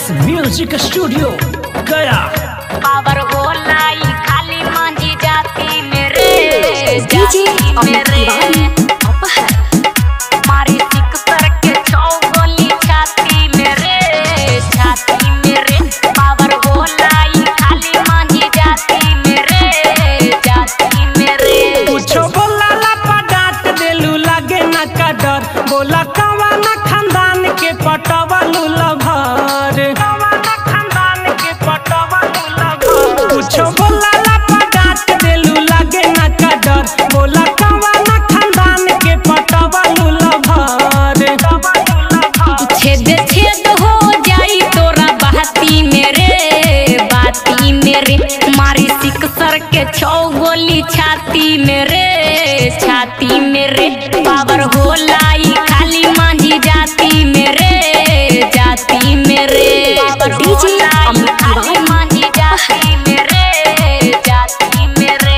x music studio Gaya power होला ई खाली मांझी जाती मेरे डीजे जाती अमित मेरे तिवारी अपहर मारी सिक सर के छौ गोली छाती मेरे छाती मेरे पावर होला ई खाली मांझी जाती मेरे जाती मेरे कुछो बोला लापा डांट देलू लागे ना का डर बोला कवा ना खानदान के पटवलू लभर खानदान के पटवलू लभर कुछो बोला लापा डांट देलू लागे ना का डर बोला कवा ना खानदान के पटवलू लभर छेद छेद हो जाई तोरा बाती मेरे बाती मेरे मारी सिक सर के छौ गोली छाती मेरे छाती मेरे पावर होला ई खाली मांझी जाती मेरे जाती मेरे पावर डीजे होला ई अमित खाली तिवारी मांझी जाती मेरे जाती मेरे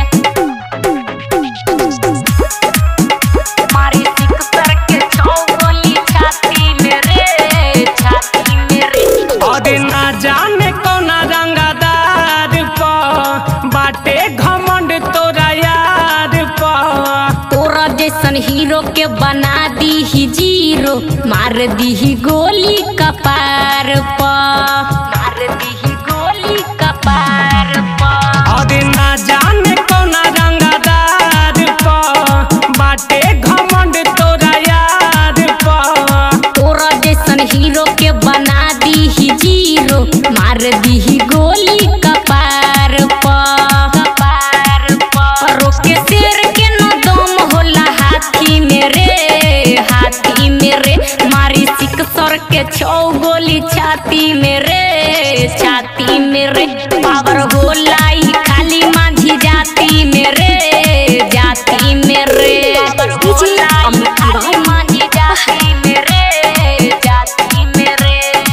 मारी सिक सर के छौ गोली छाती मेरे छाती मेरे और ना जाने कौना रंगदार पा बाटे घमंड तोरा यार पा तोरा जैसन हीरो के बना दी ही जीरो मार दी ही गोली कपार प मार दी ही गोली कपार प और ना जाने कौना रंगदार पा बाटे घमंड तोरा यार पा तोरा जैसन हीरो के बना दी ही जीरो मार दी ही गोली कपार प कपार प रोके शेर के न दम होला हाथी मेरे हाथी मेरे मारी सिक सर के छौ गोली छाती मेरे छाती मेरे पावर होला ई खाली मांझी जाती मेरे जाती मेरे डीजे अमित तिवारी मांझी जाती मेरे जाती मेरे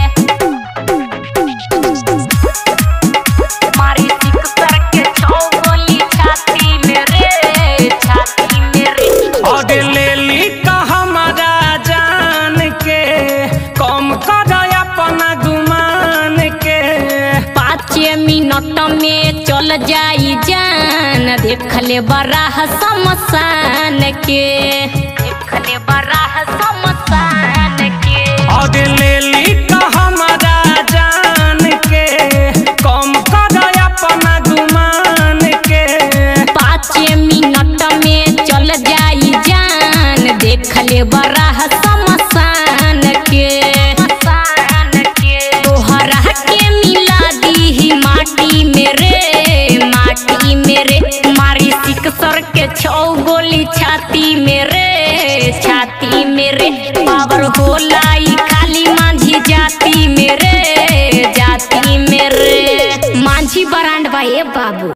मारी सिक सर के छौ गोली छाती मेरे छाती मेरे और ले ली का हमारा जान के कम कर अपना गुमान के पाँच मिनट में चल जाई जान देख ले बड़ा शमशान के देख ले बड़ा शमशान के और ले ली का हमारा जान के कम कर अपना गुमान के पाँच मिनट में चल जाई जान देख ले बड़ा शमशान के तोहरा के मिला दी ही माटी मेरे माटी मेरे मारी सिक सर के छौ गोली छाती मेरे छाती मेरे पावर होला ई खाली मांझी जाती मेरे जाती मेरे मांझी बरांड बा ए बाबू